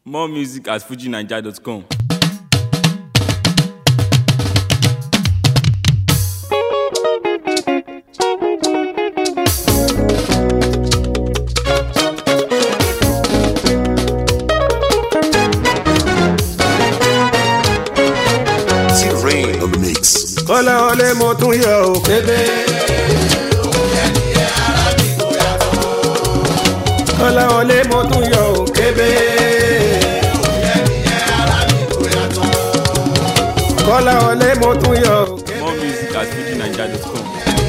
More music at fujinaija.com. T-Rain on the mix. kọ́lá ọlẹ́ mo tún yọ ò kébé. kọ́lá ọlẹ́ mo tún yọ ò kébé. kọ́lá ọlẹ́ mo tún yọ ò kébé. More music at fujinaija.com.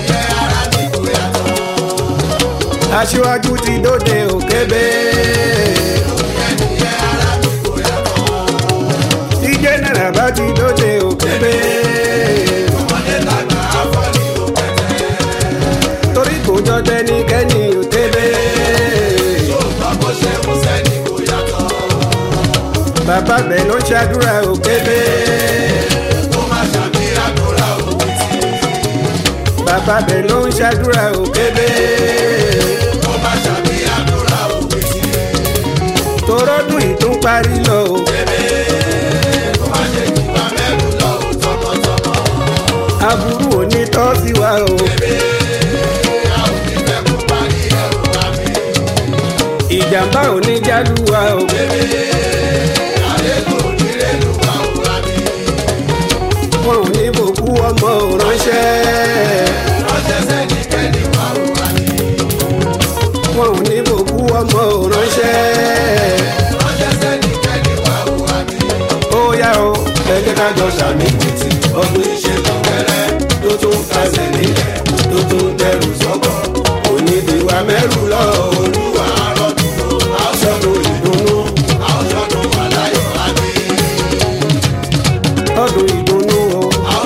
aṣíwájú ti dóde ò kébé. tí jẹ́nẹ̀rà bá ti dóde ò kébé. torí kò jọ tẹnikẹ́ni ò kébé. bàbá bẹ̀ ló ń ṣàdúrà ò kébé. bàbá bẹ̀ ló ń ṣàdúrà ò kébé. torọ́dún ìtún parí lọ o. aburú òní tọ́ sí wa o. ìjàmbá òní jálù wa o. wọn ò ní bòkú ọmọ ò ránṣẹ́. wọn ò ní bòkú ọmọ ò ránṣẹ́. ó yá o ẹ jẹ́ ká jọ sàmì títì ọdún iṣẹ́ tó kẹrẹ́ tó tún kásẹ̀ nílẹ̀ tó tún dẹrù sọ́kọ̀ onídìíwá mẹ́rù lọ olúwa rọ́dún aṣọ́dún ìdùnnú ọdún ìdùnnú o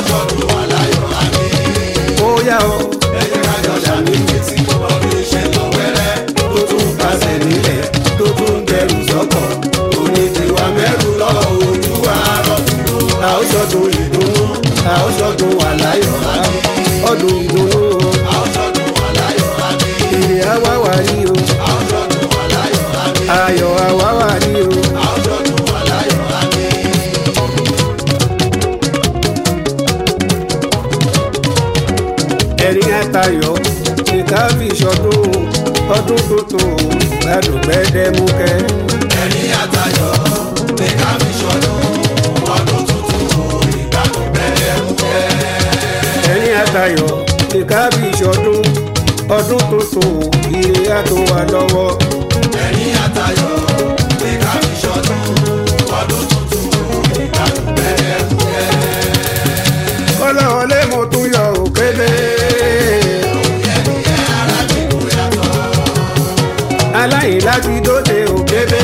ó yá o ẹ jẹ́ ká jọ sàmì títì ọdún iṣẹ́ tó kẹrẹ́ tó tún kásẹ̀ nílẹ̀ tó tún dẹrù sọ́kọ̀ onídìíwá mẹ́rù lọ olúwa rọ́dún àwòsọdún ìdùnnú àwòsọdún àláyọ̀ ọdún ìdùnnú o èrè àwa wà ní o ayọ̀ àwa wà ní o. ẹ̀rín àtayọ̀ ìka fi ṣọdún ọdún tuntun gbádùn gbẹ́dẹ́múkẹ́. ẹ̀rín àtayọ̀ ìka fi ṣọdún ọdún tuntun ire àtò wà lọ́wọ́. kọ́lá ọlé mo tún yọ òkèlè. aláìlá ti dóde òkèlè.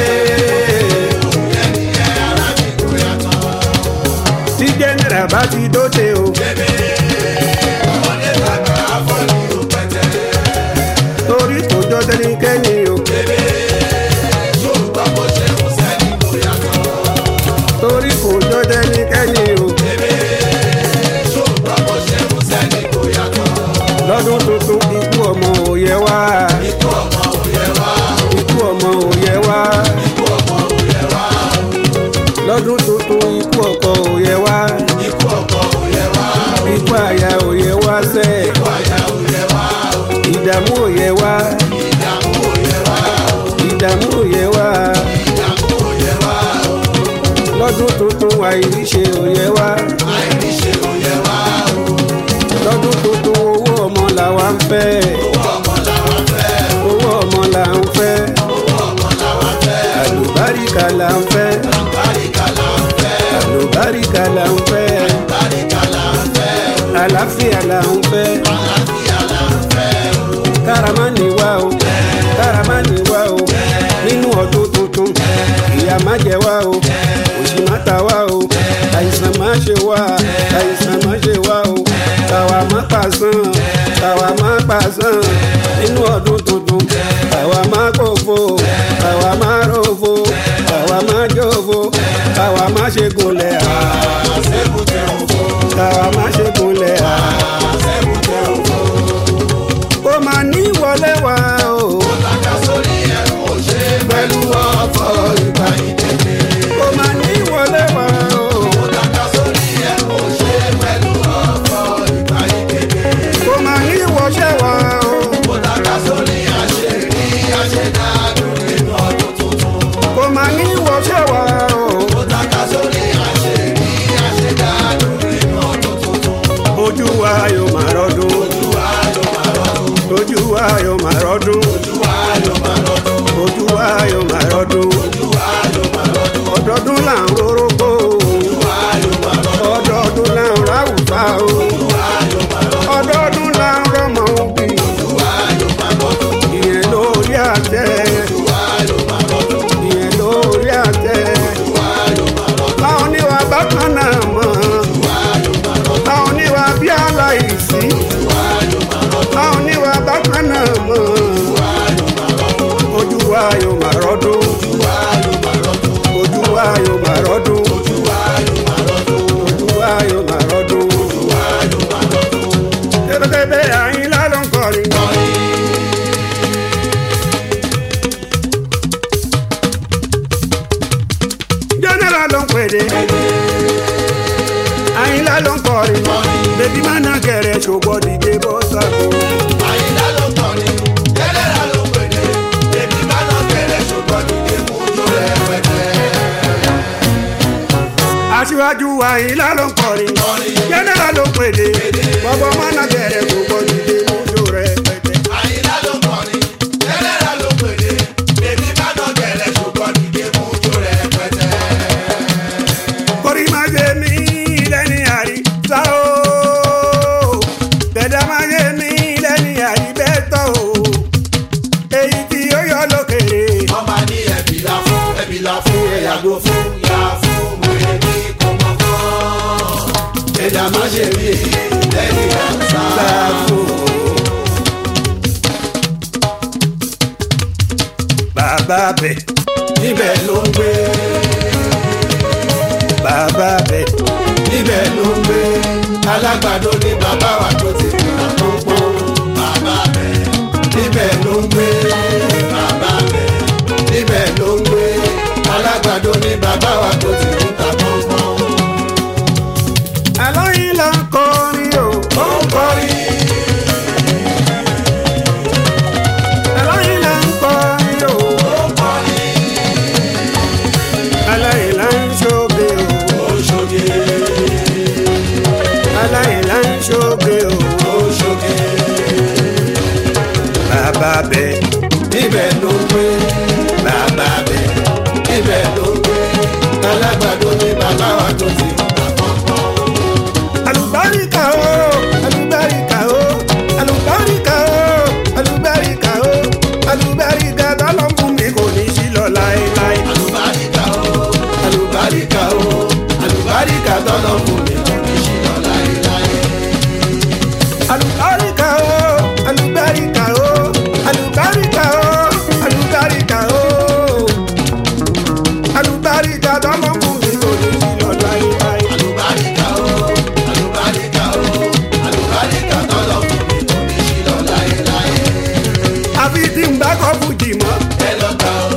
tí jẹ́nẹ̀rà bá ti dóde òkèlè. torí kò jọ tẹnikẹ́ni òkèlè. torí kò jọ tẹnikẹ́ni òkèlè. lọ́dún tuntun ikú ọmọ òye wá. ikú ọmọ òye wá. lọ́dún tuntun ikú ọkọ òye wá. ikú àyà òye wá sẹ́. ìdààmú òye wá. ìdààmú òye wá. lọ́dún tuntun àìríṣe òye wá. lọ́dún tuntun owó ọmọ làwa ń fẹ́. owó ọmọ là ń fẹ́. àlùbáríkà là ń fẹ́. àlùbáríkà là ń fẹ́. àlàáfíà là ń fẹ́. káramánì wá o káramánì wá o nínú ọdún tuntun ìyà má jẹ wá o òṣì má ta wá o àìsàn má ṣe wá àìsàn má ṣe wá o káwa má pàṣán káwa má pàṣán nínú ọdún tuntun káwa má kófo káwa má rófo káwa má jófo káwa má ṣe gúnlẹ̀ à. káwa má ṣe gúnlẹ̀ à. ó máa ní wọlé wá o. pẹ̀lú ọ̀fọ̀ ìgbà ìdílé. general ló ń pèdè àyìnlá ló ń kọrin bèbí má ná gẹ̀rẹ́ ṣògbọ́n dìde bọ́ sáko. àyìnlá ló kọrin jẹ́nẹ́rà ló pèdè èmi bá lọ kẹrẹ ṣùgbọ́n dìde mú tó rẹpẹtẹ. aṣíwájú àyìnlá ló ń kọrin general ló ń pèdè bọ́bọ́ má ná gẹ̀rẹ́ ṣògbọ́n dìde mọ́jọ́ rẹ̀ pẹ̀tẹ́. àyìnlá ló kọrin jẹ́nẹ́rà ló pèdè èmi bá lọ kẹrẹ ṣùgbọ́n dìde mú tó rẹpẹtẹ. kórì má ṣe mí lẹ́ni àrí sá o bẹ̀dá má ṣe mí lẹ́ni àrí bẹ́ẹ̀ tọ́ o èyí tí ó yọ lókèrè. wọ́n máa ní ẹ̀bí la fún ẹ̀bí la fún ẹ̀yàgò fún yà fún wèrè ní kọ́mọ́kọ́. ẹ̀dá má ṣe rí lẹ́yìn àṣà. bàbá bẹ̀ níbẹ̀ ló ń gbé bàbá bẹ̀ níbẹ̀ ló ń gbé alágbàdo ní bàbá wa tó ti kúrò pọ́npọ́n. bàbá bẹ̀ níbẹ̀ ló ń gbé bàbá bẹ̀ níbẹ̀ ló ń gbé alágbàdo ní bàbá wa tó ti kúrò pọ́npọ́n. àlọ́yìn là ń kọrin o ó ń kọrin. àlọ́yìn là ń kọrin o àlọ́yìn là ń ṣoge o àlọ́yìn là ń ṣoge o bàbá bẹ̀ Ibẹ̀ ló ń gbé bàbá bẹ̀, ibẹ̀ ló ń gbé alágbàdo ní bàbá wa tó ti àkọ́kọ́. alùbáríkà o alùbáríkà o alùbáríkà o alùbáríkà o alùbáríkà tọ́lọ́ fún mi kò ní sí lọ láéláé. Àlùbáríkà o, àlùbáríkà o, àlùbáríkà tọ́lọ̀ fún mi kò ní ṣìnà láéláé. alùbáríkà o alùbáríkà o alùbáríkà o alùbáríkà o alùbáríkà tọ́lọ́ fún mi kò ní sí lọ láéláé. Àlùbáríkà o, àlùbáríkà o, àlùbáríkà tọ́lọ̀ fún mi kò ní ṣìnà láéláé. àfi tí n bá kọ́ fújì mọ́ Ẹ lọ gbà o,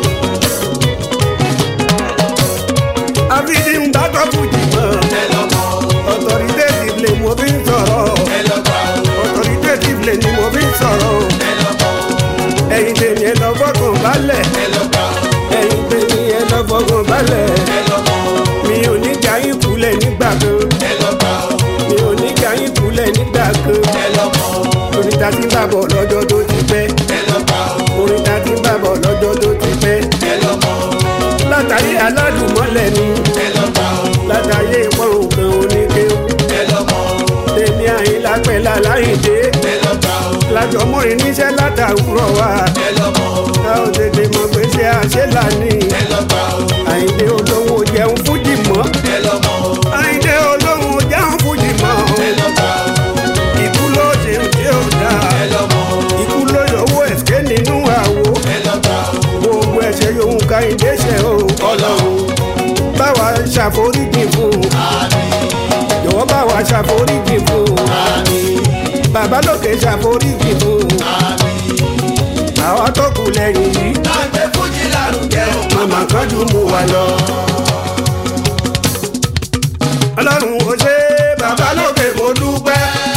àfi tí n bá kọ́ fújì mọ́ ẹ lọ mọ̀ o, authoritative lè mo fi ń sọ̀rọ̀. ẹ lọ gbà o, authoritative lè ni mo fi ń sọ̀rọ̀ o. ẹ lọ mọ̀ o, ẹ̀yin tèmi ẹ lọ fọkàn balẹ̀ ẹ lọ gbà o, ẹ̀yin tèmi ẹ lọ fọkàn balẹ̀ ẹ lọ mọ̀ o, mi ò ní jà yín kulẹ̀ nígbà kan ẹ lọ gbà o, mi ò ní jà yín kulẹ̀ nígbà kan ẹ lọ mọ̀ o, orin ta ti ń bà bọ̀ lọ́jọ́ tó ti pẹ́ ẹ lọ gbà o, orin ta ti ń bà bọ̀ lọ́jọ́ tó ti pẹ́ ẹ lọ mọ̀ o, látàrí aládùnmọ́lẹ̀ ni ẹ lọ gbà o, látàrí ìpọ́n òkan oníkéwù ẹ lọ mọ̀ o, tèmi àyínlá pẹ̀lú aláìdé ẹ lọ gbà o, lájọ mọ́rin níṣẹ́ látàwúrọ̀ wa ẹ lọ mọ̀ o, a ò tètè mọ̀ pé ṣé àṣẹ ní ẹ lọ gbà o, àyíndé olówó jẹun fújì mọ́ ẹ lọ mọ̀ o, àyíndé olówó jẹun fújì mọ́ ẹ lọ gbà o, ikú ló ṣe ń ṣe ò dáa ẹ lọ mọ̀ o, ikú ló yọwọ́ ẹ̀ṣẹ̀ nínú àwo ẹ lọ gbà o, gbogbo ẹ̀ṣẹ̀ yòówù ká ìdé ṣe o Ọlọ́run báwa ṣàforíjì fún un àmín, jọ̀wọ́ báwa ṣàforíjì fún un àmín, bàbá lókè ṣàforíjì fún un àmín. àwa tó kù lẹ́yìn yìí Láǹgbé fújì lárugẹ o, màmá kanjú mú wa lọ. ọlọ́run ó ṣe bàbá lókè mo dúpẹ́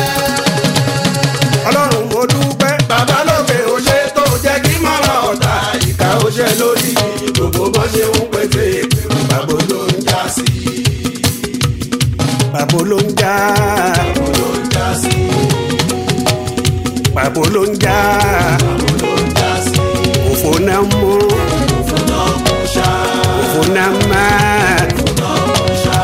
ọlọ́run mo dúpẹ́ bàbá lókè ó ṣe tó jẹ́ kí mọ́rọ̀ ọ̀tá ìka ó ṣe lórí gbogbo bó ṣe ń pété ìpèrò bàbá ló ń já sí. pàbó ló ń já Bàbá ló ń já sí. pàbó ló ń já Bàbá ló ń já sí. òfò náà mú Òfin náà kò ṣá. òfò náà má Òfin náà kò ṣá.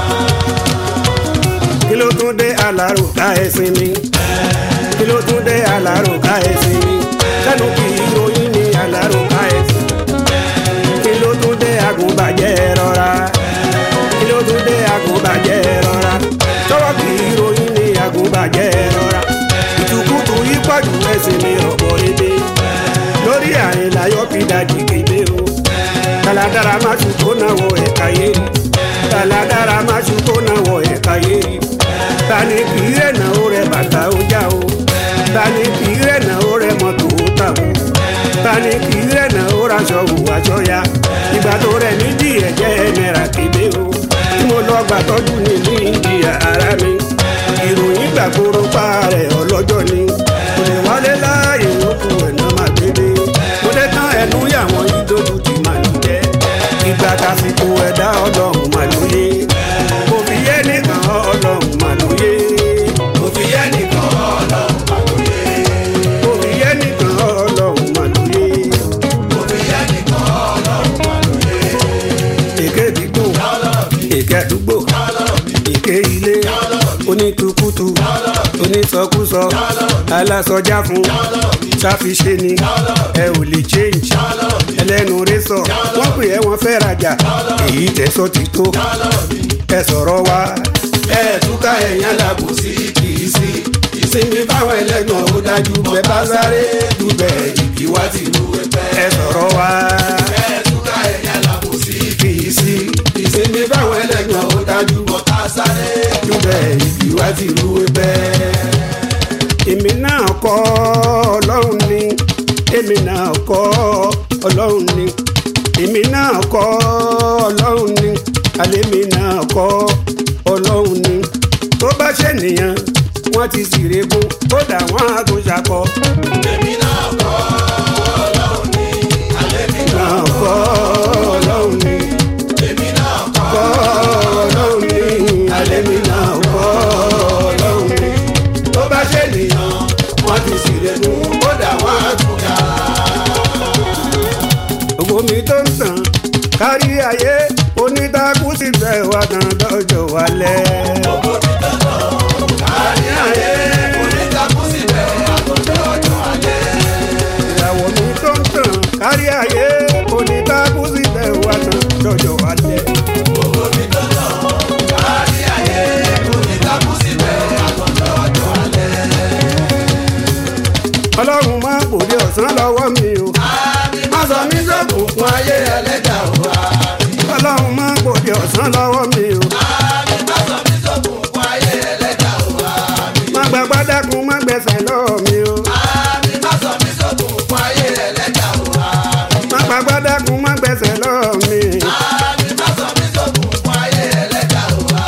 kí ló tún dé alárò ká ẹsìn mi kí ló tún dé alárò ká ẹsìn mi sẹ́nu kì í ròyìn ní alárò ká ẹsìn kí ló tún dé agùnbàjẹ́ rọra kí ló tún dé agùnbàjẹ́ rọra sọ́wọ́ kì í ròyìn ní agùnbàjẹ́ rọra ìtukùtù yí pọ̀jù ẹsìn mi ọ̀pọ̀ ebè lórí àyìnláyọ̀ fi dájú kébé o kàlàdàrà má tún tó náà wọ ẹ̀ka yé kàlàdàrà má tún tó náà wọ ẹ̀ka yé tani kì í rẹ̀ náà ó rẹ̀ bàtà ó já o tani kì í rẹ̀ náà ó rẹ̀ mọ́tò ó tà o tani kì í rẹ̀ náà ó raṣọ wò aṣọ ya ìgbà tó rẹ̀ nídìí ẹ̀jẹ̀ náírà kébé o gbàtọ́jú ní ní ìjìyà ara mi ìròyìn gbàgbóró pa rẹ̀ ọlọ́jọ́ ni kò lè wálé láàyè òkú ẹ̀nà máa gbélé mo dé tán ẹnu yàwọn ìdójú ti máa lù jẹ́ ìgbà tásìkò ẹ̀dá ọlọ́run máa lóye kò fi yé nìkan ọlọ́run máa lóye kò fi yẹ nìkan ọlọ́run pàlóyè. kò fi yé nìkan ọlọ́run máa lóye kò fi yẹ nìkan ọlọ́run pàlóyè. èké àdúgbò èké àdúgbò èké ilé onítùkùtù onítọkùsọ alásọjá fún sáfiṣe ni ẹ ò lè change ẹlẹ́nu rẹ sọ wọ́n pè ẹ́ wọ́n fẹ́ rajà èyí tẹ̀sọ́ ti tó ẹ sọ̀rọ̀ wa ẹ túká ẹ̀yán làbò sí kì í sí. ìsinmi fáwọn ẹlẹ́gbọ̀n ó dájú bẹ́ẹ̀ bá sáré dùbẹ̀ ìbíwá ti lu ẹgbẹ́. ẹ sọ̀rọ̀ wa ẹ túká ẹ̀yán làbò sí kì í sí. ìsinmi fáwọn ẹlẹ́gbọ̀n ó dájú bọ́tà sáré dùbẹ̀ ìbíwá ti lu ẹgbẹ́. èmi náà kọ́ ọlọ́run ni èmi náà kọ́ ọlọ́run ni èmi náà kọ́ ọlọ́run ni àlémi náà kọ́ ọlọ́run ni tó bá ṣènìyàn wọ́n ti sì regún kódà wọ́n á tún ṣakọ. èmi náà kọ́ ọlọ́run ní alẹ́ mi náà kọ́ ọlọ́run ni èmi náà kọ́ kọ́ ọlọ́run ni àlémi náà kọ́ ọlọ́run ni tó bá ṣènìyàn wọ́n ti sì regún kódà wọ́n á tún yá. owó mi tó ń tàn kárí ayé onídàkú sì fẹ́ wá kan dọ́jọ́ wálẹ̀. Gbogbo mi dandan kárí ayé onítakú síbẹ̀ àtúntò ọjọ́ alẹ́. ìràwọ̀ mi tó ń tàn kárí ayé onídàkú sì fẹ́ wá kan dọ́jọ́ wálẹ̀. Gbogbo mi dandan kárí ayé onítakú síbẹ̀ àtúntò ọjọ́ alẹ́. ọlọ́run má gbòde ọ̀sán lọ́wọ́ mi o Àmì má sọ mí sọ́kùn fún ayé ẹlẹ́dà wa. ọlọ́run má gbòde ọ̀sán lọ́wọ́ mi o Àmì má sọ mí sọ́kùn fún ayé ẹlẹ́dà wa. má gba gbádákun má gbẹ̀sẹ̀ lọ́wọ́ mi o Àmì má sọ mí sọ́kùn fún ayé ẹlẹ́dà wa. má gba gbádákun má gbẹ̀sẹ̀ lọ́wọ́ mi. Àmì má sọ mí sọ́kùn fún ayé ẹlẹ́dà wa.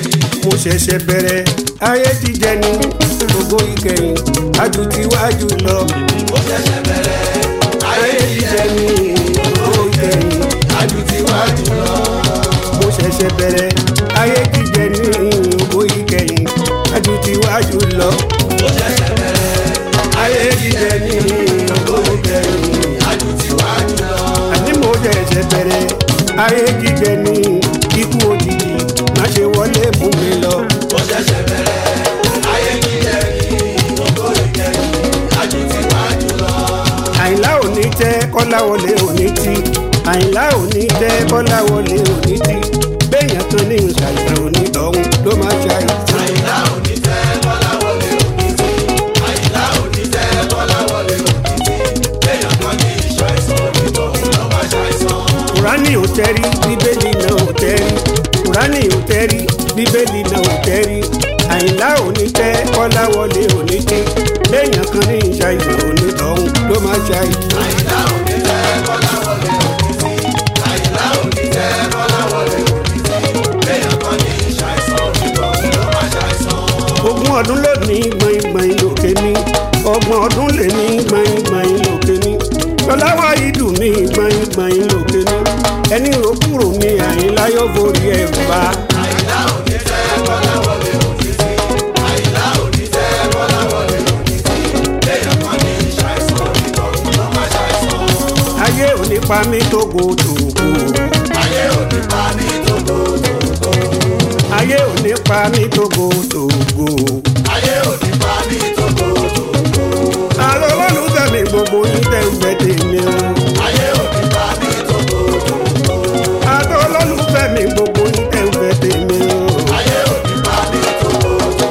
mo ṣẹ̀ṣẹ̀ bẹ̀rẹ̀ ayé ti jẹ ní gbogbo ìkẹyìn ajú ti wájú lọ Mo ṣẹ̀ṣẹ̀ bẹ̀rẹ̀ ayé ayé ti jíjẹ jẹ ní gbogbo ìkẹyìn ajú ti wájú lọ. mo ṣẹ̀ṣẹ̀ bẹ̀rẹ̀ ayé ti jẹ ní gbogbo ìkẹyìn ajú ti wájú lọ Mo ṣẹ̀ṣẹ̀ bẹ̀rẹ̀ ayé ti jẹ ní gbogbo ìkẹyìn ajú ti wájú lọ. àní mo ṣẹ̀ṣẹ̀ bẹ̀rẹ̀ ayé ti jẹ ní ikú òjijì má ṣe wọlé mú mi lọ. Mo ṣẹ̀ṣẹ̀ bẹ̀rẹ̀ ayé jíjẹ ní gbogbo ìkẹyìn ajú ti wájú lọ. àyìnlá òní tẹ́ kọ́láwọlé òní tí àyìnlá òní tẹ́ kọ́láwọlé òní tí béèyàn kan ní ìṣàìsàn òní tọ̀hún ló máa ṣàìsàn. Àyìnlá òní tẹ́ Kọ́láwọlé òní tí. Àyìnlá òní tẹ́ Kọ́láwọlé òní tí. Béèyàn kan ní ìṣàìsàn onítọ̀hún ló máa ṣàìsàn. kùránì ò tẹ́rí bíbélì náà ò tẹ́rí kùránì ò tẹ́rí bíbélì náà ò tẹ́rí àyìnlá òní tẹ́ kọ́láwọlé òní tí béèyàn kan ní ìṣàìsàn òní tọ̀hún ló máa ṣàìsàn. Àyìnlá òní tẹ́ Kọ́láwọlé òní tí. Àyìnlá òní tẹ́ Kọ́láwọlé òní tí. Béèyàn kan ní ìṣàìsàn onítọ̀hún ló máa ṣàìsàn. ogún ọdún lónìí gbọ̀ngbọ̀n lòkè ní ọgbọ̀n ọdún lè ní gbọ̀ngbọ̀n lòkè ní lọ́láwá ìdù ní gbọ̀ngbọ̀n lòkè ní ẹni rògbòrò ní àyínlá yóò forí ẹ̀ bá Àyìnlá òní tẹ́ Kọ́láwọlé òní tí. Àyìnlá òní tẹ́ Kọ́láwọlé òní tí. Béèyàn kan ní ìṣàìsàn onítọ̀hún ló máa ṣàìsàn. ayé òní pa mí tógo tògo Ayé òní pa ní tògótògó. ayé òní pa mí tógo tògo Ayé òní pa ní tògótògó. àlọ́ olólùfẹ́ mi gbogbo yín tẹ̀ ń bẹ tèmi o Ayé òní pa ní tògótògó. àlọ́ olólùfẹ́ mi gbogbo yín tẹ̀ ń bẹ tèmi o Ayé òní pa ní tògótògó.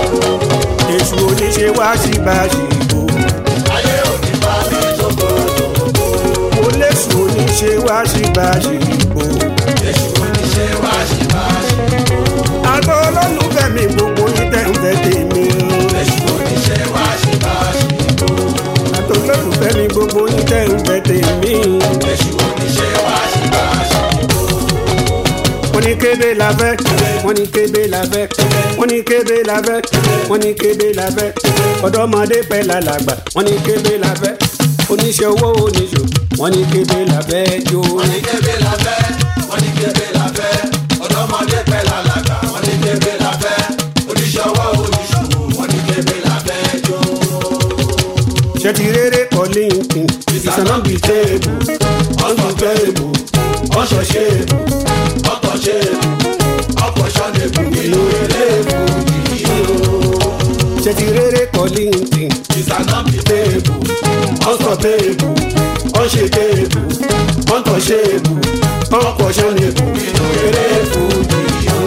èṣù oníṣe wá sí báṣìbò. Ayé òní pa ní tògótògó. mo léṣù oníṣe wá sí báṣìbò. Èṣù oníṣẹ́ wá ṣì máa ṣe. àtọ́ olólùfẹ́ mi gbogbo ní kébé la fẹ́ wọ́n ní kébé la fẹ́ wọ́n ní kébé la fẹ́ wọ́n ní kébé la fẹ́ ọ̀dọ́mọdé pẹ́ lálàgbà wọ́n ní kébé la fẹ́ oníṣẹ́ owó oníṣò wọ́n ní kébé la fẹ́ jó. wọ́n ní kébé la fẹ́ wọ́n ní kébé la fẹ́ ọ̀dọ́mọdé pẹ́ lálàgbà wọ́n ní kébé la fẹ́ oníṣòwò oníṣòwò wọ́n ní kébé la fẹ́ jó. ṣé ti rere kọ́ linkedin ìsànà bíi téèbù ọ̀sán téèbù ọ̀sán ṣéèbù ọ̀tọ̀ ṣéèbù ọ̀pọ̀ ṣọ́nẹ̀bù nínú eré fújì o. ṣé ti rere kọ́ linkedin ìsànà bíi téèbù ọ̀sán téèbù ọ̀ṣẹ̀ téèbù ọ̀tọ̀ ṣéèbù ọ̀pọ̀ ṣọ́nẹ̀bù nínú eré fújì o.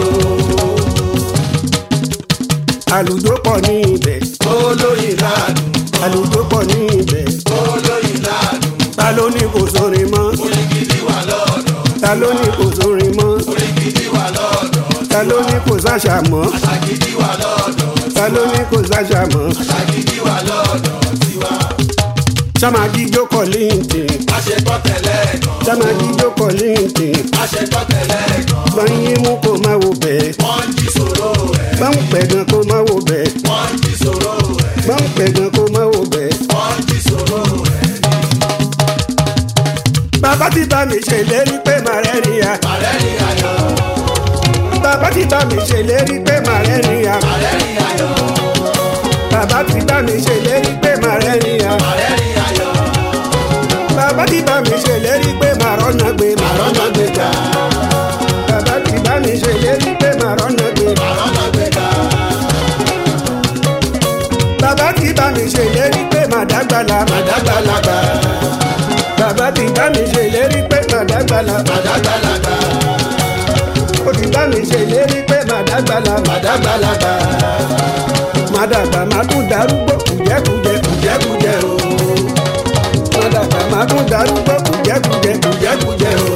àlùjọ pọ̀ ní ibẹ̀ olóyin ládùn àlùjọ pọ̀ ní ibẹ̀ olóyin ládùn ta ló ní kò sórin mọ́ orin gidi wà lọ́dọ̀ ta ló ní kò sórin mọ́ orin gidi wà lọ́dọ̀ ta ló ní kò sáṣà mọ́ àṣà gidi wà lọ́dọ̀ ta ló ní kò sáṣà mọ́ àṣà gidi wà lọ́dọ̀ tiwa. sáma jíjó kọ́ linkedin àṣepọ̀ tẹ̀lé kan sáma jíjó kọ́ linkedin àṣepọ̀ tẹ̀lé kan gbọ̀nyìn mú kó má wo bẹ́ẹ̀ wọ́n ń jí sòrò ẹ̀ gbọ̀n pẹ̀gàn kó má wo bẹ́ẹ̀ wọ́n ń jí sòrò ẹ̀ gbọ̀n pẹ̀gàn kó má wo bẹ́ẹ̀. wọ́n ń jí sòrò ẹ̀ bàbá ti bá mi ṣèlérí pé màá rẹ́rìn ya àrẹ́rìn ayọ̀ bàbá ti bá mi ṣèlérí pé màá rẹ́rìn ya àrẹ́rìn ayọ̀ bàbá ti bá mi ṣèlérí pé màá rẹ́rìn ya àrẹ́rìn ayọ̀ bàbá ti bá mi ṣèlérí pé màá rọ́nà gbé màá rọ́nà gbé gbéga bàbá ti bá mi ṣèlérí pé màá rọ́nà gbé àrọ́nà gbéga bàbá ti bá mi ṣèlérí pé màá dàgbàlà màá àdàgbàlagbà bàbá ti bá mi ṣèlérí pé màá dàgbàlà àdàgbàlagbà ó ti bá mi ṣèlérí pé màá dàgbàlà àdàgbàlagbà màá dàgbà màá tún darúgbó kùjẹ́kùjẹ́ jẹ́kújẹ́ o màá dàgbà màá tún darúgbó kùjẹ́kùjẹ́ jẹ́kújẹ́ o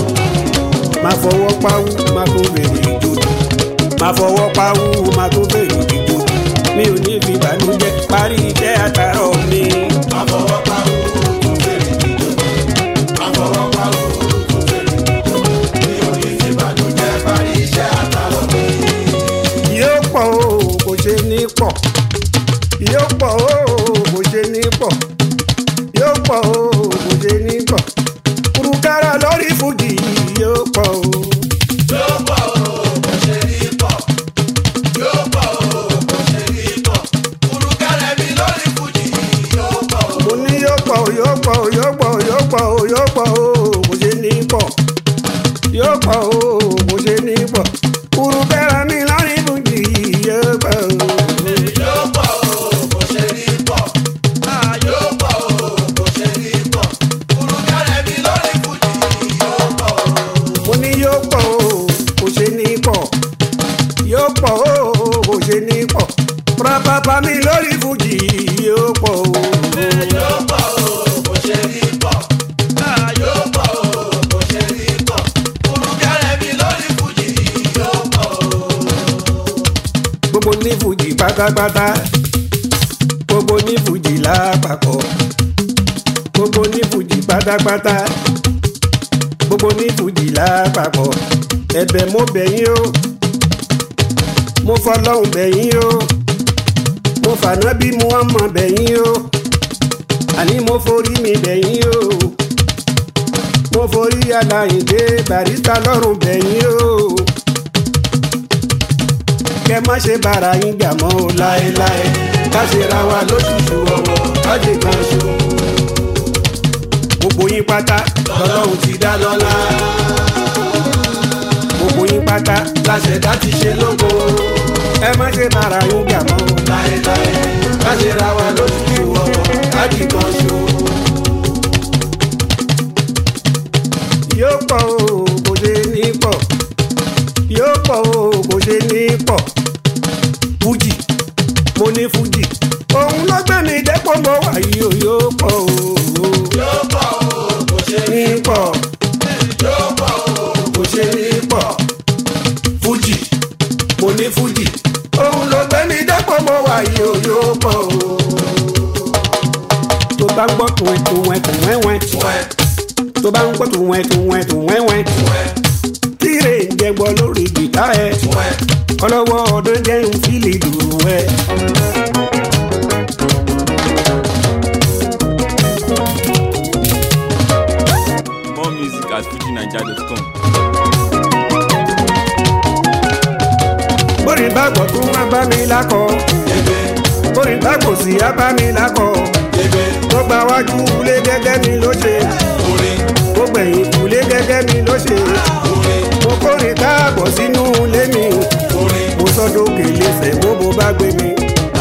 máa fọwọ́ pawú máa tún bèrè ìjòjò máa fọwọ́ pawú máa tún bèrè ìjòjò mi ò ní fi ìbànújẹ́ parí iṣẹ́ àtàrọ̀ mi. àfọwọ́pá òòrùn fèrè jíjọ àfọwọ́pá òòrùn fèrè jíjọ mi ò ní fi ìbànújẹ́ parí iṣẹ́ àtàwọn mi. yóò pọ̀ o kò ṣe ní pọ̀ yóò pọ̀ o kò ṣe ní pọ̀ yóò pọ̀ o kò ṣe ní pọ̀ kùrùkárà lórí fújì yóò pọ̀ o. yóò pọ̀ o kò ṣe ní pọ̀ yóò pọ̀ o kò ṣe ní pọ̀ kùrùkẹ́rẹ́ mi lórí fújì yóò pọ̀ o. mo ní yóò pọ̀ o yóò pọ̀ o yóò pọ̀ o yóò pọ̀ o yóò pọ̀ o kò ṣe ní pọ̀ yóò pọ̀ o kò ṣe ní pọ̀ kùrùkárà mi lórí fújì yóò pọ̀ o. yóò pọ̀ o kò ṣe ní pọ̀ yóò pọ̀ o kò ṣe ní pọ̀ kùrùkẹ́rẹ́ mi lórí fújì yóò pọ̀ o. mo ní yóò pọ̀ o kò ṣe ní pọ̀ yóò pọ̀ o kò ṣe ní pọ̀ pàápàá mi lórí fújì yóò pọ̀ o. yóò pọ̀ o kò ṣe ní pọ̀ yóò pọ̀ o kò ṣe ní pọ̀ kùrùkẹ́rẹ́ mi lórí fújì yóò pọ̀ o. gbogbo ní fújì pátápátá gbogbo ní fújì lápapọ̀ gbogbo ní fújì pátápátá gbogbo ní fújì lápapọ̀ ẹ̀bẹ̀ mo bẹ̀ yín o mo fọlọ́hún bẹ̀ yín o mo fànábí Muhammad bẹ̀ yín o àní mo forí mi bẹ̀ yín o mo forí Aláìndé Barrister lọ́rùn bẹ̀ yín o kẹ má ṣe bára yín jà mọ́ o láéláé ká ṣe ra wa lóṣooṣù ọwọ́ ká ṣe kan ṣo. gbogbo yín pátá lọ́lọ́run ti dá lọ́lá gbogbo yín pátá láṣẹ̀dá ti ṣe lógo ẹ má ṣe bára yín jà mọ́ o. láéláé ká ṣe ra wa lóṣooṣù ọwọ́ ká di kan ṣo. yóò pọ̀ o kò ṣe ní pọ̀ yóò pọ̀ o kò ṣe ní pọ̀ fújì mo ní fújì òun ló gbé mi dẹ́pọ̀ mọ́ wàyí o yóò pọ̀ o yóò pọ̀ o kò ṣe ní ní pọ̀ yóò pọ̀ o kò ṣe ní pọ̀ fújì mo ní fújì òun ló gbé mi dẹ́pọ̀ mọ́ wàyí o yóò pọ̀ o tó bá ń gbọ́ tùwẹ̀ tùwẹ̀ tùwẹ̀ wẹ̀ wẹ́ tó bá ń gbọ́ tùwẹ̀ tùwẹ̀ tùwẹ̀ wẹ̀ wẹ́ tíre ń jẹ gbọ́ lórí gìtá ẹ ọlọ́wọ́ ọdún jẹun fílì dùrù ẹ. More music at fujinaija.com. bórí bá gbọ́ tún wá bá mi lákọ̀ bórí bá kò sí á bá mi lákọ̀ tó gba wájú ilé gẹ́gẹ́ mi ló ṣe tó gbẹ̀yìn kulé gẹ́gẹ́ mi ló ṣe mo kórè káàbọ̀ sínú ilé mi mo sọ́dọ̀ kèlè fẹ́ bó bo bá gbé mi.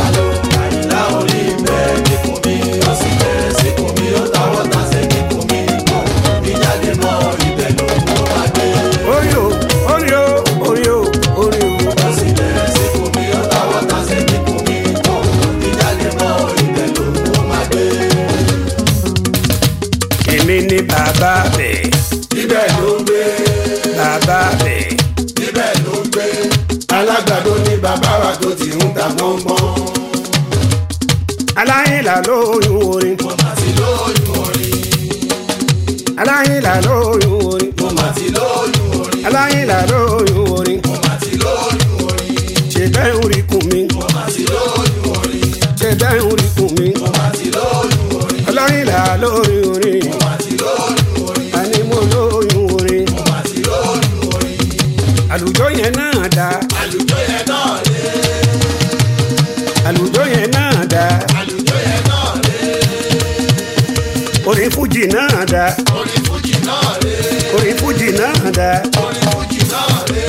orí o orí o orí o orí o. èmi ni bàbá bẹ̀ ibẹ̀ ló ń gbé bàbá bẹ̀ ibẹ̀ ló ń gbé alágbàdo ní bàbá wa tó ti ń ta pọ́npọ́n aláìlà lóyún orin àti lóyún orin aláìlà lóyún orin mo mà ti lóyún orin aláìlà lóyún orin mo mà ti lóyún orin ṣe bẹ́ẹ̀ ń rí kùn mí mo mà ti lóyún orin ṣe bẹ́ẹ̀ ń rí kùn mí mo mà ti lóyún orin aláìlà lóyún orin mo mà ti lóyún orin àní mo lóyún orin mo mà ti lóyún orin àlùjọ yẹn náà dá àlùjọ yẹn náà lé àlùjọ yẹn náà dá àlùjọ yẹn náà lé orin fújì náà dá orin fújì náà lé orin fújì náà dá orin fújì náà lé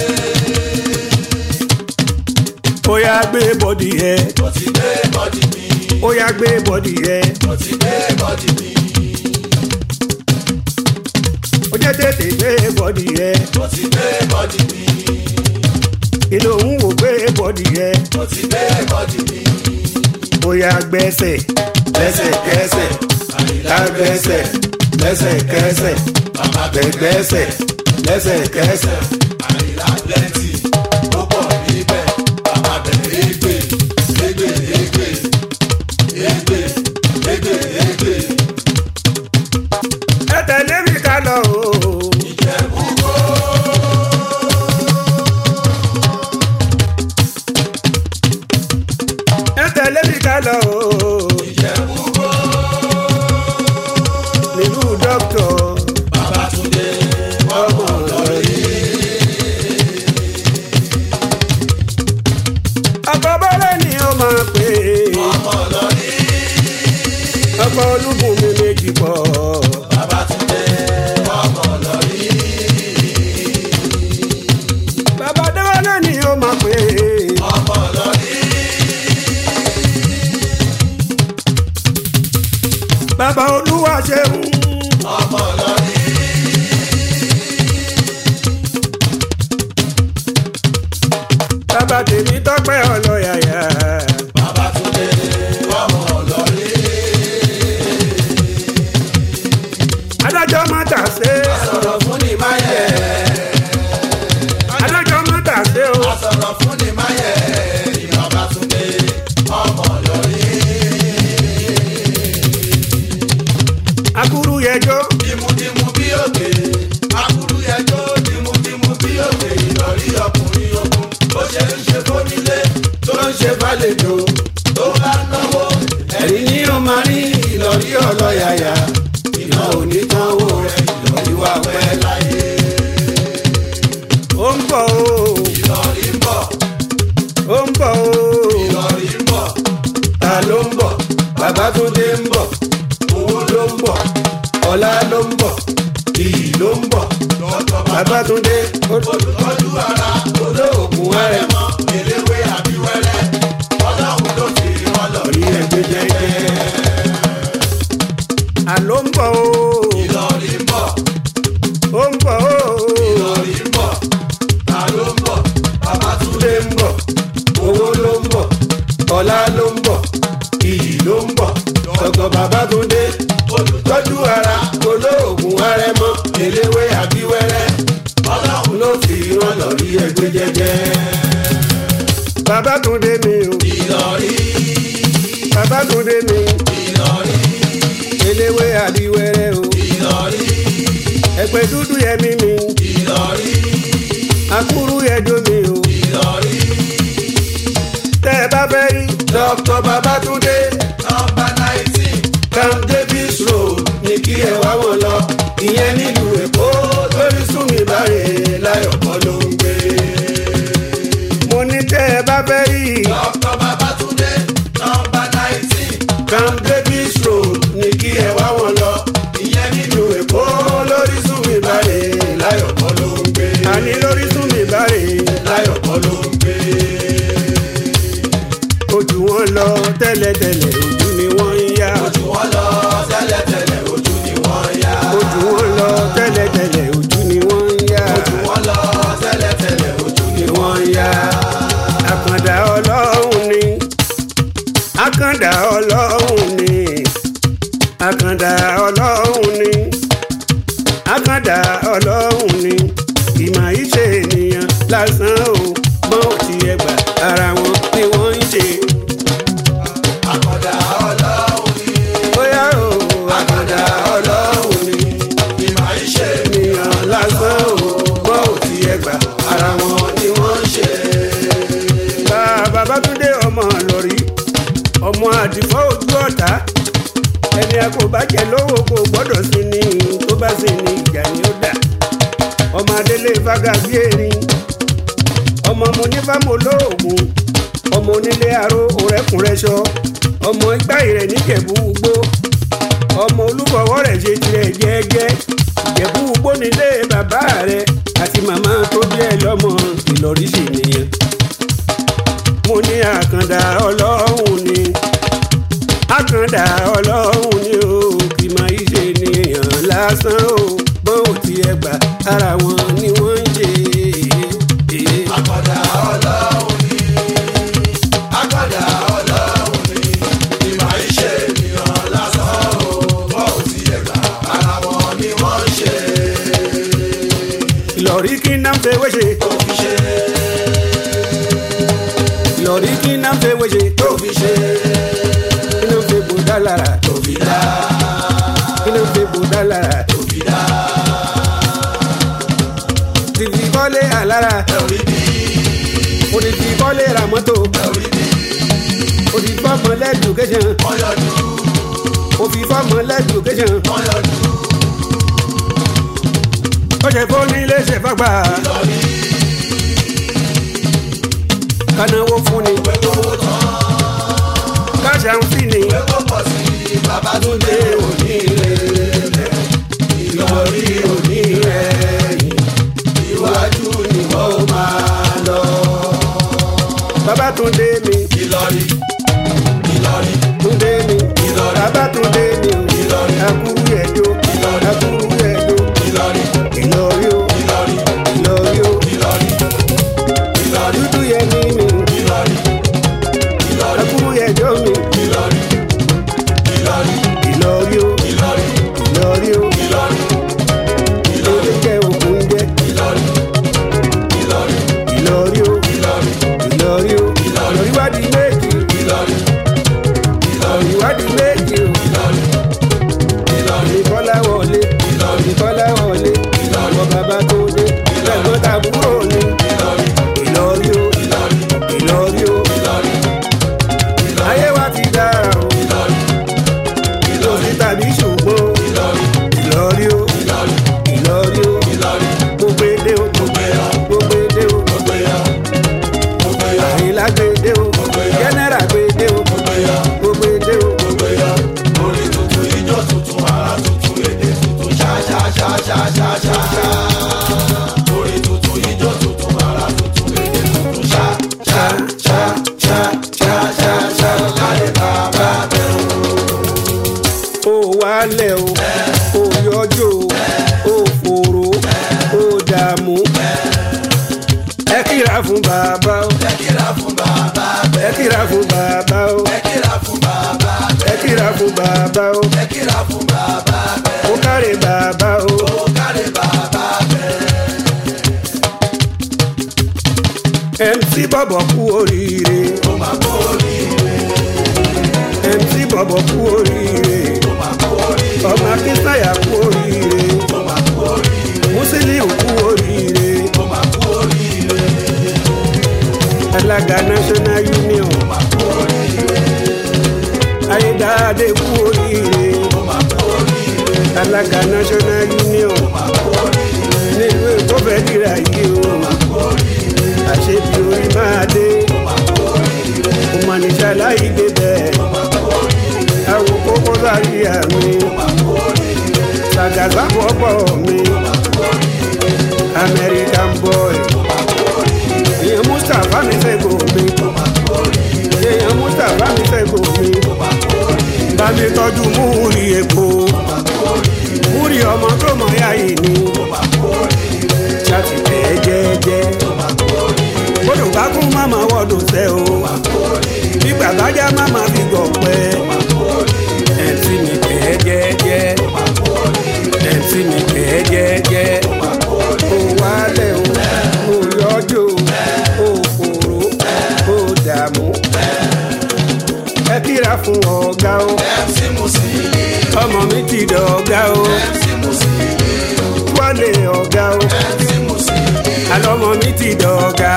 ó yá gbé bọ́dì yẹ mo ti gbé bọ́dì mi ó yá gbé bọ́dì yẹ mo ti gbé bọ́dì mi ó jẹ́ tètè gbé bọ́dì yẹ mo ti gbé bọ́dì mi kí ló ń wò gbé bọ́dì yẹ mo ti gbé bọ́dì mi ó yá gbẹ́sẹ̀ lẹ́sẹ̀kẹsẹ̀ àyíká gbẹ́sẹ̀ lẹ́sẹ̀kẹsẹ̀ bàbá gbẹ̀gbẹ́sẹ̀ lẹ́sẹ̀kẹsẹ̀ àyíká plenty ó pọ̀ níbẹ̀ bàbá bẹ̀rẹ̀ égbè égbè égbè égbè égbè égbè ẹ tẹ̀lé mi ká lọ o. ìjẹ̀bú-gbó ẹ tẹ̀lé mi ká lọ o. ìjẹ̀bú-gbó nílùú dókítọ̀ Babátúndé ọmọ lọ́rí ọkọ̀ bọ́lá ni ó máa pè é. ọmọ lọ́rí ọkọ̀ olúbùn mi méjì pọ̀. Babátúndé ọmọ lọ́rí bàbá déwálé ni ó máa pè é. ọmọ lọ́rí bàbá olúwa ṣeun. ọmọ lọ́rí bàbá tèmi tọ́pẹ́ ọlọ́yàyà. Babátúndé ọmọ lọ́rí adájọ́ má tà sé. sọ̀rọ̀ fún ni máyẹ̀ adájọ́ má tà sé o. sọ̀rọ̀ fún ni máyẹ̀ ní Babátúndé ọmọ lọ́rí akuru yẹjọ́. dìmúdìmú bí òkè akúrú yẹjọ́ dìmúdìmú bí òkè ìlọrí ọkùnrin ogun ó ṣe ń ṣe fónílé tó ń ṣe fàlejò tó bá náwó ẹ̀rín ní ó máa rí ìlọrí ọlọ́yàyà iná onítànwó rẹ̀ ìlọrí wà pẹ́ láyé ó ń bọ̀ o. ìlọrí ń bọ̀ ó ń bọ̀ o. ìlọrí ń bọ̀ ta ló ń bọ̀ Babátúndé ń bọ̀ owó ló ń bọ̀ ọlá ló ń bọ̀ iyì ló ń bọ̀ Babátúndé ó olùtọ́jú ara olóògùn ẹ̀rẹ̀mọ́ eléwé àbíwẹ́rẹ́ ọlọ́run ló fi wọn lọ rí ẹgbẹ́ jẹ́jẹ́ àló ń bọ̀ o. ìlọrí ń bọ̀ ó ń bọ̀ o. ìlọrí ń bọ̀ ta ló ń bọ̀ Babátúndé ń bọ̀ owó ló ń bọ̀ ọlá ló ń bọ̀ iyì ló ń bọ̀ dọ́kọ̀ Babátúndé olùtọ́jú ara olóògùn ẹ̀rẹ̀mọ́ eléwé àbíwẹ́rẹ́ ọlọ́run ló fi wọn lọ rí ẹgbẹ́ jẹ́jẹ́ Babátúndé mi o. ìlọrí Babátúndé mi. ìlọrí eléwé àdìwẹ́rẹ́ o. ìlọrí ẹgbẹ́ dúdú yẹmí mi. ìlọrí akúrú ẹjọ́ mi o Ìlọrí. tẹ́ ẹ bá fẹ́ rí Dr. Babatunde nọmba nineteen Camp Davis Road ní kí ẹ wá wọn lọ. Ìyẹn nílùú Èkó lórí Súnmi Báre láyọ̀ kọ́ ló ń gbé. mo ní tẹ́ ẹ bá fẹ́ rí Dr. Babatunde nọmba nineteen Camp Davis Road ní kí ẹ wá wọn lọ. Ìyẹn nílùú Èkó lórí Súnmi Báre láyọ̀ kọ́ ló ń gbé. àní lórí sún mi báre Láyọ̀ kọ́ ló ń gbé. ojú wọn lọ tẹ́lẹ̀tẹ́lẹ̀ ojú ni wọ́n ń yá Ojú wọn lọ tẹ́lẹ̀tẹ́lẹ̀ ojú ni wọ́n yá. ojú wọn lọ tẹ́lẹ̀tẹ́lẹ̀ ojú ni wọ́n ń yá Ojú wọn lọ tẹ́lẹ̀tẹ́lẹ̀ ojú ni ni wọ́n wọ́n ń yá àkàndá ọlọ́run ni àkàndá ọlọ́run ni àkàndá ọlọ́run ni àkàndá ọlọ́run ni ìmọ̀ ìṣe ènìyàn lásán o gbọ́n ò tiẹ̀ gbà ara wọn ni wọ́n ń ṣe Àkàndá ọlọ́run ni. bóyá o Àkàndá ọlọ́run ni. Ìmọ̀ ìṣe ènìyàn lásán o gbọ́n ò tiẹ̀ gbà ara wọn ni wọ́n ń ṣe. bàbá bátúndé ọmọ lọ́rí ọmọ àdìfọ́ ojú ọ̀tá ẹni a kò bá jẹ lówó kò gbọ́dọ̀ sí ni tó bá sì ní ìjà ni ó dà ọmọ adélé faga bí erin ọmọ mo ní fámo lóògùn ọmọ onílé aró òrẹ́kùnrẹ́sọ ọmọ igbá ìrẹ̀ níjẹ̀bú ugbó ọmọ olúbọ̀wọ́ rẹ̀ ṣe tirẹ̀ jẹ́ẹ́jẹ́ ìjẹ̀bú ugbó nílé bàbá rẹ̀ àti màmá tó bí ẹ lọ́mọ ìlọrí sì nìyẹn mo ní àkàndá ọlọ́run ni àkàndá ọlọ́run ni o kì máa í ṣe nìyàn lásán o bọ́n ò tiẹ̀ gbà ara wọn ni wọ́n ń ṣe. Àkàndá ọlọ́run ni. Àkàndá ọlọ́run ni. Ìmọ̀ ìṣe ènìyàn lásán o. Bọ́ ò tiẹ̀ gbà ara wọn ni wọ́n ń ṣe. ìlọrí kí náà fẹ́ wéṣe Tó fi ṣe. ìlọrí kí náà fẹ́ wéṣe Tó fi ṣe. kí náà fẹ́ bò dá lára Tó fi dá. kí náà fẹ́ bò dá lára Tó fi dá. tìfì kọ́lé àlára Ẹ ò rí bí. òdìfì kọ́lé ra mọ́tò Ẹ ò rí bí. òdìfì fọ́mọ lẹ́dùkéṣàn Wọ́n yọjú. òfì fọ́mọ lẹ́dùkéṣàn Wọ́n yọjú. ó ṣe fóònù ilé ṣe fagbá Ìlọrí. kanáwó fún ni Ìwé kówó tán. káṣà ń fi ni Ìwé kó pọ̀ sí i. Babátúndé òní rẹ̀. Ìlọrí òní rẹ̀. Iwájú ni wọ́n ó máa lọ. Babátúndé mi Ìlọrí. Ìlọrí. túndé mi Ìlọrí. Babátúndé mi Ìlọrí. akúrú ẹjọ Ìlọrí. akúrú ẹjọ Ìlọrí. ìlọrí o Ìlọrí. ìlọrí o Ìlọrí. Ìlọrí. dúdú yẹ ní mi Ìlọrí. Ìlọrí. akúrú ẹjọ mi Ìlọrí. Ìlọrí. ìlọrí o Ìlọrí. ìlọrí o Ìlọrí. ilé jẹ òkun jẹ Ìlọrí. Ìlọrí. ìlọrí o Ìlọrí. ìlọrí o ìlọrí wádìí méjì Ìlọrí. ìlọrí wádìí méjì o Ìlọrí. Ìlọrí. ìkọlá wọlé ìkọlá wọlé ọmọ bàbá tó dé ẹ̀gbọ́n tàbúrò ni Ìlọrí. ìlọrí o Ìlọrí. ìlọrí o Ìlọrí. ayé wa ti dára o Ìlọrí. kò sí tàbí ṣùgbọ́n o Ìlọrí. ìlọrí o Ìlọrí. ìlọrí o Ìlọrí. mo gbé dé o mo gbé yọ. gbé dé o Mo gbé yọ. Mo gbé yọ. àyìnlá gbé dé o gbé yọ. jẹ́nẹ́rà gbé dé o Mo gbé yọ. mo gbé dé o Mo gbé yọ. Orin tuntun, ijó tuntun, ara tuntun, èdè tuntun, ṣá ṣá ṣá ṣá ṣá ṣá ṣá. Orin tuntun, ijó tuntun, ara tuntun, èdè tuntun, ṣá ṣá ṣá ṣá ṣá ṣá ṣá. Láyé bàbá bẹ̀rù. ó wálẹ̀ o ó yọjú o ó fòrò ó dààmú ẹ kíra fún bàbá o Ẹ kíra fún bàbá bẹ̀. ẹ kíra fún bàbá o Ẹ kíra fún bàbá bẹ̀. ẹ kíra fún bàbá o Ẹ kíra fún bàbá bẹ̀. ó káre bàbá o Ó kárí bàbá bẹ̀. mc bọ̀bọ̀ kú oríire Ó máa kó oríire. mc bọ̀bọ̀ kú oríire Ó máa kó oríire. ọmọ akínsàyà kú oríire Ó máa kó oríire. musiliu kú oríire Ó máa kó oríire. alága national union ayédáadé kú oríire alága national union nílùú èkó fẹ́ dìrà yìí o àṣebi orí máa dé òmànìṣà láì débẹ̀ àwọn kókó sáré àmì sàgàsà pọ̀pọ̀ mi american boy èèyàn mustapha mi fẹ́ gò mi èèyàn mustapha mi fẹ́ gò mi bá mi tọ́jú múri èkó múri ọmọ tó mọ̀ yá yìí ni ṣáàtì tẹ̀ jẹ́jẹ́ bódò bá kún máma wọ́dọ̀ sẹ́ o bí gbàgbájá máma fi gọ̀ pẹ́ ẹ̀ǹtí mi tẹ̀ jẹ́jẹ́ ẹ̀ǹtí mi tẹ̀ jẹ́jẹ́ ó wálẹ̀ o ó yọjú o ó fòrò ó dààmú ẹ kíra fún ọ̀gá o ọmọ mi ti dọ̀gá o wálé ọ̀gá o alọ́mọ mi ti dọ̀gá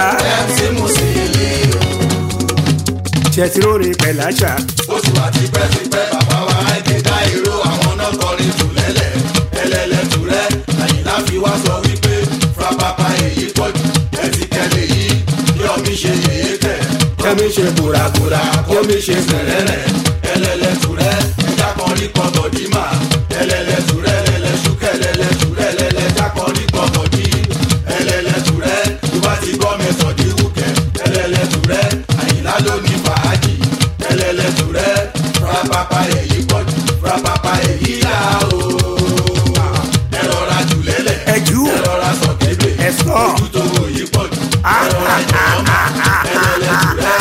ṣètìlórí pẹ̀láṣà oṣù àti pẹ́sipẹ́ bàbá wa ẹ̀kẹ́ dá ìró àwọn náà kọrin jù lẹ́lẹ̀ ẹlẹ́lẹ̀ tù rẹ́ àyìnlá fi wá sọ wípé frapapa èyí pọ̀jù ẹtì kẹlẹ̀ yìí bí ọmí ṣe yèyé kẹ̀ kẹ́mi ṣe bùràbùrà kómi ṣe sẹ̀rẹ̀rẹ̀ ẹlẹ́lẹ̀ tù rẹ́ ẹja kan rí kan bọ̀dí mà ẹlẹ́lẹ̀ tù rẹ́ ẹlẹ́lẹ̀ ṣúkẹ́ ẹlẹ́lẹ̀ tù rẹ́ ẹlẹ́lẹ̀ ẹja kan rí kan bọ̀dí ẹlẹ́lẹ̀ tù rẹ́ ìwà ti gbọ́ mẹ́sàn dí wúkẹ́ ẹlẹ́lẹ̀ tù rẹ́ àyìnlá ló ní fàájì ẹlẹ́lẹ̀ tù rẹ́ frapapa èyí pọ̀jù frapapa èyí là ó ẹ rọra jù lẹ́lẹ̀ ẹ̀jú ẹ rọra sọ kébè ẹ̀sọ́ ojú tó wò yí pọ̀jù ẹ rọra jù ọmọ ẹlẹ́lẹ̀ tù rẹ́.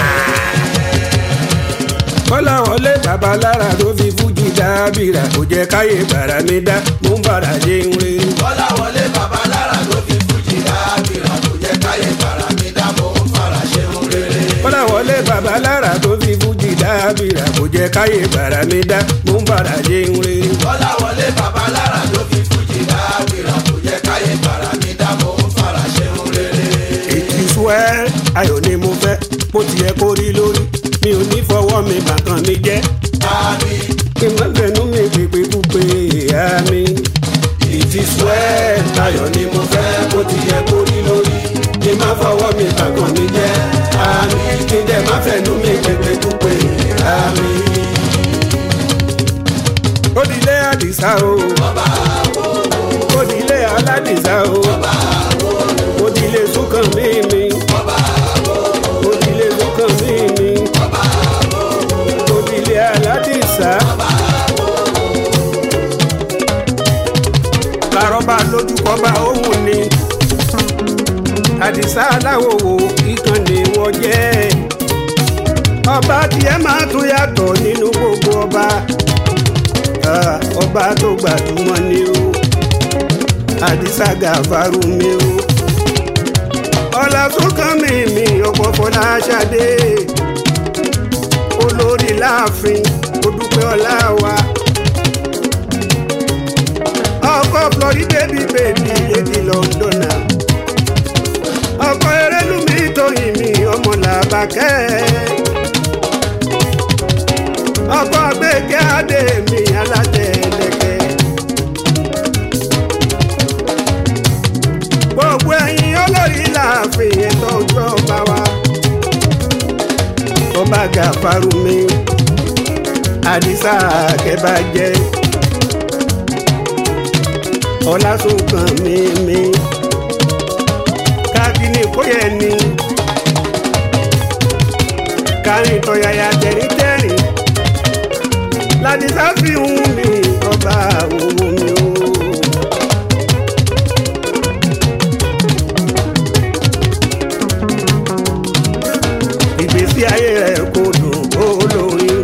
kọ́lá wọlé babalára tó fi fújì dábìrà kò jẹ́ káyé bàrà mi dá mò ń bàrà ṣe ń rí. bọ́lá wọlé bàbá lára ló fi fújì dábìrà kò jẹ́ káyé fara mi dámọ̀ ń fara ṣeun rere. kọ́lá wọlé babalára tó fi fújì dábìrà kò jẹ́ káyé bàrà mi dá mò ń bàrà ṣe ń rí. bọ́lá wọlé bàbá lára ló fi fújì dábìrà kò jẹ́ káyé fara mi dámọ̀ ń fara ṣeun rere. ètí suwẹ́ ayọ̀ ni mo fẹ́ bó tiẹ̀ kó rí lórí mi ò ní fọwọ́ mi bàkan mi jẹ́ àmì kí n má fẹnu mi pèpè púpè àmì. ìtì suwẹ́ ayọ̀ ni mo fẹ́ bó ti yẹ kó rí lórí kí n má fọwọ́ mi bàkàn mi jẹ́ àmì kí n dẹ̀ má fẹnu mi pépé púpé àmì. ó di ilé àdìsá o ó di ilé aládìsá o ó di ilé sùkàn mímí ó di ilé sùkàn mímí ó di ilé aládìsá. làrọ́bà lójúkọ bá òun ni àdìsá aláwòwò ìkànnì wọ́n jẹ́ ọba tiẹ̀ máa tún yàtọ̀ nínú gbogbo ọba Ah, ọba tó gbajúmọ̀ ni o àdìsá gàfárù mi o ọlásùnkàn mi mi ọkọ̀ fọláṣadé olórí láàfin odúpẹ́ ọlá wa ọkọ̀ flori bébí bébí èdè lọ́ndọ̀nà ọkọ̀ erélùmí tóyìn mi ọmọ làbàkẹ́ ọkọ gbẹgẹ adé mi alátẹlẹkẹ. gbogbo ẹyin olórí láàfin ẹtọ ojú ọba wa. ọba gàfarú mi àdìsá kẹbàjẹ ọlásùnkàn mi mi kábínì kóyẹ ni kárin tọyàyà tẹ̀rìntẹ̀rìn láti sáfihàn mi ọba òwò mi o. ìgbésí ayé rẹ̀ kò dùn ó lórí.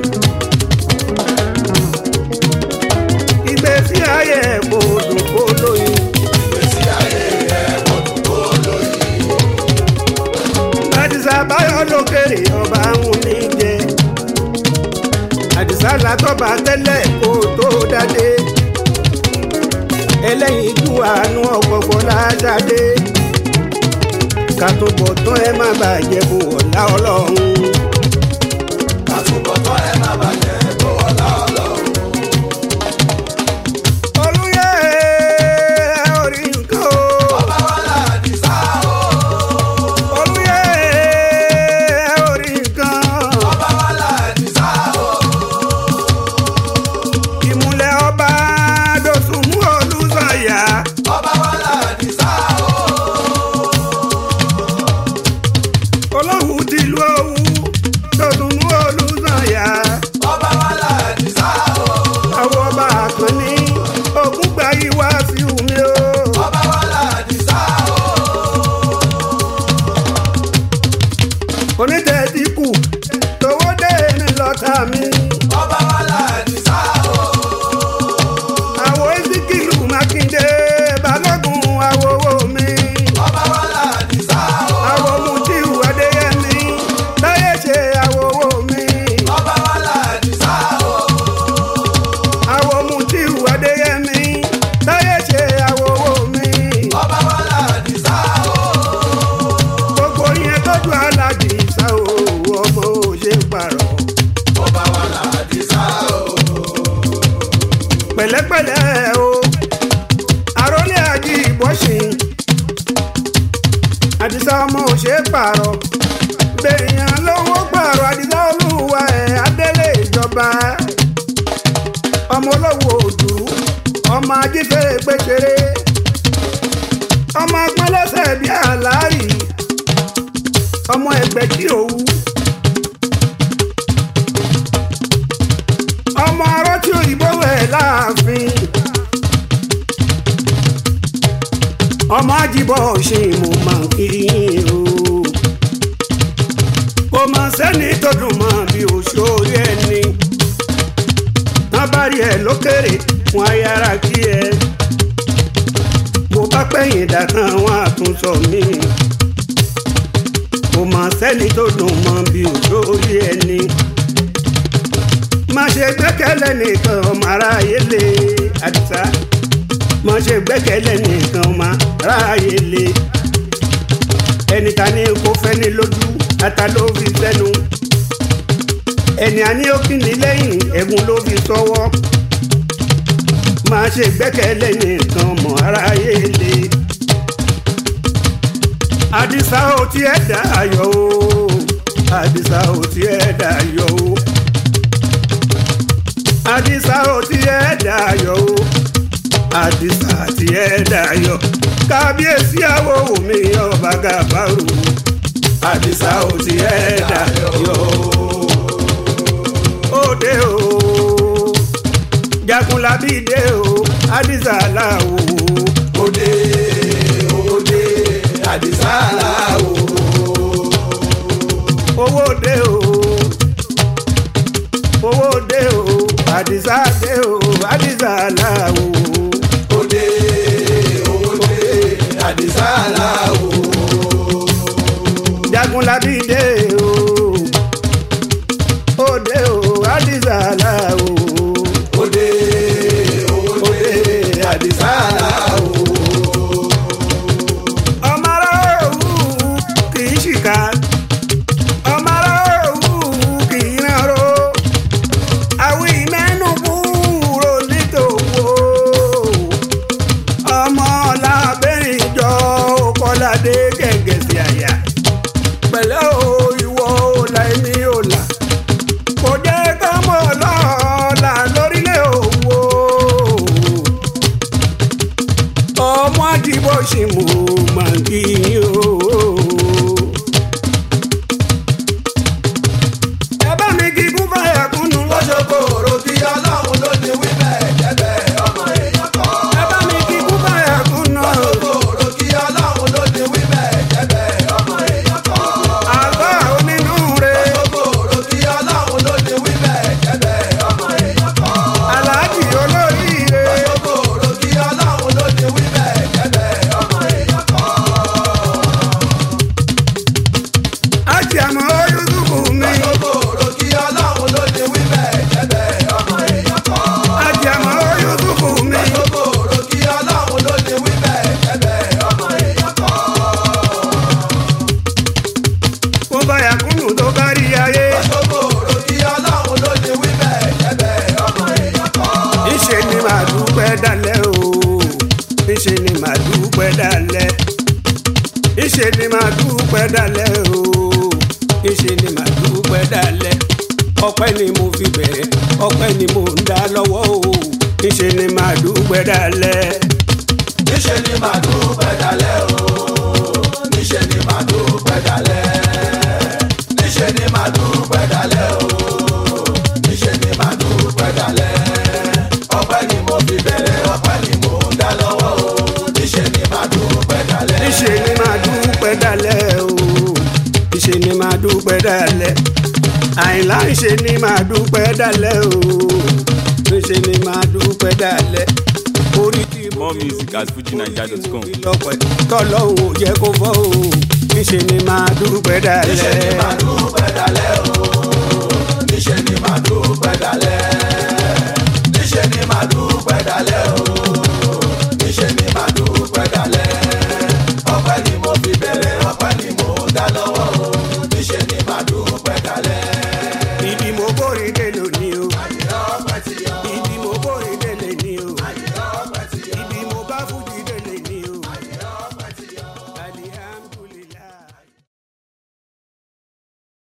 ìgbésí ayé rẹ̀ kò dùn ó lórí. ìgbésí ayé ẹ̀ wọ́dún kó lóyìn. àdìsá báyọ̀ lókèrè ọba ń ní jẹ. àdìsá látọ́ba tẹ́lẹ̀ kó tó dádé. ẹlẹ́yin ju àánú ọ̀pọ̀pọ̀ ládàdé. ká tó bọ̀ tán ẹ má bàjẹ́ fún ọ̀la ọlọ́run. àtúbọ̀tán ẹ má bàjẹ́ kó ọlá ọlọ́run. olùyẹ orí nǹkan o. ọba wa láàdì sá o. olùyẹ orí nǹkan. ọba wa láàdì sá o. ìmùlẹ̀ ọba dọ̀tún mú olùsọ̀yà. ọba wa láàdì sá o. ọlọ́run ti lu owó dọ̀tún mú olùsọ̀yà. ọba wa láàdì sá o. àwọn ọba àkànní ògùn gba ìwà sí omi o. ọba wa láàdì sá o. onítẹ̀ẹ́dì kù tówó dé ní lọ́tà mi. ọba wa láàdì sá o. àwọn ezekielu mákindé balógun àwòwò mi. ọba wa láàdì sá o. àwọn mutiu adéyẹmí táyé ṣe àwòwò mi. ọba wa láàdì sá o. àwọn mutiu adéyẹmí táyé ṣe àwòwò mi. ọba wa láàdì sá o. gbogbo yẹn tọ́jú aláàjì sá o ọmọ ò ṣe pààrọ̀. ọba wa láàdì sá o. pẹ̀lẹ́pẹ̀lẹ́ o àròlé àjí ìbọ̀sìn àdìsá ọmọ ò ṣe é pààrọ̀ bẹ̀yàn lówó pààrọ̀ àdìsá olúwa ẹ̀ adélé ìjọba ọmọ olówó òdù ọmọ ajífẹ́ pékeré ọmọ agbọ́nlẹ́sẹ̀ bíi àlárì ọmọ ẹgbẹ̀jì òwú. ọmọ arọ tí òyìnbó wẹ̀ láàfin ọmọ àjìbọ̀ ṣe mo máa ń kiri o kò mọ̀ sẹ́ni tó dùn mọ́ bí òṣòrí ẹni wọ́n bá rí ẹ lókèrè wọn á yára kí ẹ mo bá pẹ̀yìn dàtàn wọn á tún sọ mí kò mọ̀ sẹ́ni tó dùn mọ́ bí òṣòrí ẹni má ṣe gbẹ́kẹ̀lé nìkan ọmọ aráyé lé àdìsá má ṣe gbẹ́kẹ̀lé nìkan ọmọ aráyé lé ẹni ta ni kò fẹ́ ní lójú ata ló fi sẹ́nu ẹni àní òkìní lẹ́yìn ẹ̀gún ló fi sọ́wọ́ má ṣe gbẹ́kẹ̀lé nìkan ọmọ aráyé lé àdìsá ò tiẹ̀ dá ayọ̀ o àdìsá ò tiẹ̀ dá ayọ̀ o àdìsá ò tiẹ̀ dayọ̀ o àdìsá tiẹ̀ dayọ̀ kábíyèsí àwọ̀ omi ọba gàbárò àdìsá ò tiẹ̀ dayọ̀ òde o jagunlabi dé o àdìsá làwò òde òde àdìsá làwò. owó dé o owó dé o àdìsá dé o àdìsá làwò. òde òde àdìsá làwò. jagunlabi dé o òde o àdìsá làwò. òde òde àdìsá làwò. ọmọ ará òwú kì í ṣìkà ọmọ ará òwú kì í ránró àwọn ìmẹ́nu búrò nítòwó ọmọ làbẹ́rìn jọ kọ́ládé gẹ̀gẹ̀ sí àyà pẹ̀lẹ́ o ìwọ ọ̀la èmi ọ̀la kò jẹ́ ká mọ̀ lọ́ọ̀la lórílẹ̀ òwò ọmọ àdìbò ṣì mú màgì o. ẹ bá mi kíkún fàyà kúnnú lọ́sọ̀kọ̀ òrò kí ọlọ́run ló ní wí bẹ́ẹ̀ jẹ́ bẹ́ẹ̀ ọmọ èèyàn kọ́. ẹ bá mi kíkún fàyà kúnnú. lọ́sọ̀kọ̀ òrò kí ọlọ́run ló ní wí bẹ́ẹ̀ jẹ́ bẹ́ẹ̀ ọmọ èèyàn kọ́. àgọ́ ni màá dúpẹ́ dalẹ̀ o níṣẹ́ ni màá dúpẹ́ dalẹ̀ ọpẹ́ ni mo fi bẹ̀rẹ̀ ọpẹ́ ni mo ń dá lọ́wọ́ o níṣẹ́ ni màá dúpẹ́ dalẹ̀. níṣẹ́ ni màá dúpẹ́ dalẹ̀ o níṣẹ́ ni màá dúpẹ́ dalẹ̀ níṣẹ́ ni màá dúpẹ́ dalẹ̀ o níṣẹ́ ni màá dúpẹ́ dalẹ̀ ọpẹ́ ni mo fi bẹ̀rẹ̀ ọpẹ́ ni mo ń dá lọ́wọ́ o níṣẹ́ ni màá dúpẹ́ dalẹ̀. níṣẹ́ ni màá dúpẹ́ dalẹ̀ o níṣẹ́ ni màá dúpẹ́ dalẹ̀ àìlá níṣẹ́ ni màá dúpẹ́ dalẹ̀ o níṣẹ́ ni màá dúpẹ́ dalẹ̀ orí kí mo More fi music at fujinaija.com. lọ́pẹ́ tọ́lọ́hún ò jẹ́ kó fọ́ o níṣẹ́ ni màá dúpẹ́ dalẹ̀. níṣẹ́ ni màá dúpẹ́ dalẹ̀ o níṣẹ́ ni màá dúpẹ́ dalẹ̀ níṣẹ́ ni màá dúpẹ́ dalẹ̀ o